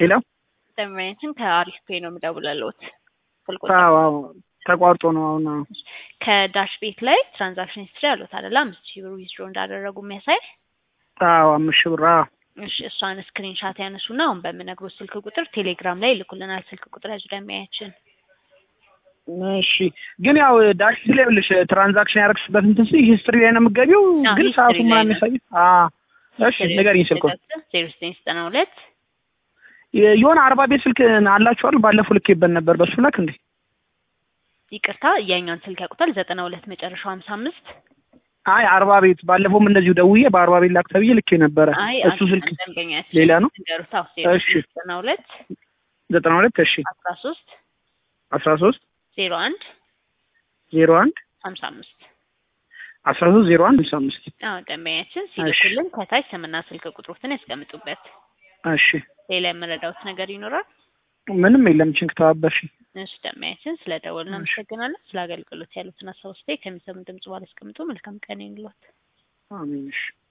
ሄሎ ደንበኛችን ከአሪፍ ፔ ነው የምደውልልዎት። ስልክ አዎ አዎ ተቋርጦ ነው አሁን አዎ ከዳሽ ቤት ላይ ትራንዛክሽን ሂስትሪ አሉት አይደለ? አምስት ሺህ ብር ዊዝድሮ እንዳደረጉ የሚያሳይ አዎ አምስት ሺህ ብር አዎ እሺ እሷን ስክሪንሻት ያነሱና አሁን በምነግሮት ስልክ ቁጥር ቴሌግራም ላይ ይልኩልናል። ስልክ ቁጥር ያዙ ደንበኛችን። እሺ ግን ያው ዳሽ ላይ ብልሽ ትራንዛክሽን ያደረግሽበት እንትን ስል ሂስትሪ ላይ ነው የምትገቢው አዎ፣ ግን ሂስትሪ ሰዓቱን ላይ ምናምን ነው። ያሳይ አዎ እሺ ንገሪኝ ስልኩን ዜሮ ዘጠኝ ዘጠና ሁለት የሆነ አርባ ቤት ስልክ አላችኋል ባለፈው ልኬበት ነበር በሱ ላክ እንዴ ይቅርታ የኛውን ስልክ ያውቁታል። ዘጠና ሁለት መጨረሻው ሀምሳ አምስት አይ አርባ ቤት ባለፈውም እንደዚሁ ደውዬ በአርባ ቤት ላክ ተብዬ ልኬ ነበረ አይ እሱ ስልክ ደንበኛችን ሌላ ነው ንገሩት። አዎ ዜሮ እሺ። ዘጠኝ ዘጠና ሁለት ዘጠና ሁለት እሺ አስራ ሶስት አስራ ሶስት ዜሮ አንድ ዜሮ አንድ ሀምሳ አምስት አስራ ሶስት ዜሮ አንድ ሃምሳ አምስት አዎ ደንበኛችን ሲልኩልን ከታች ስምና ስልክ ቁጥሮትን ያስቀምጡበት። እሺ ሌላ የምረዳውት ነገር ይኖራል? ምንም የለም ችንክ ተባበርሽ እሺ ደንበኛችን ስለ ደወልን አመሰግናለን። ስለ አገልግሎት ያሉትን ሀሳብ አስተያየት ከሚሰሙ ድምጽ ባለ አስቀምጡ። መልካም ቀን ይኑሎት። አሜን እሺ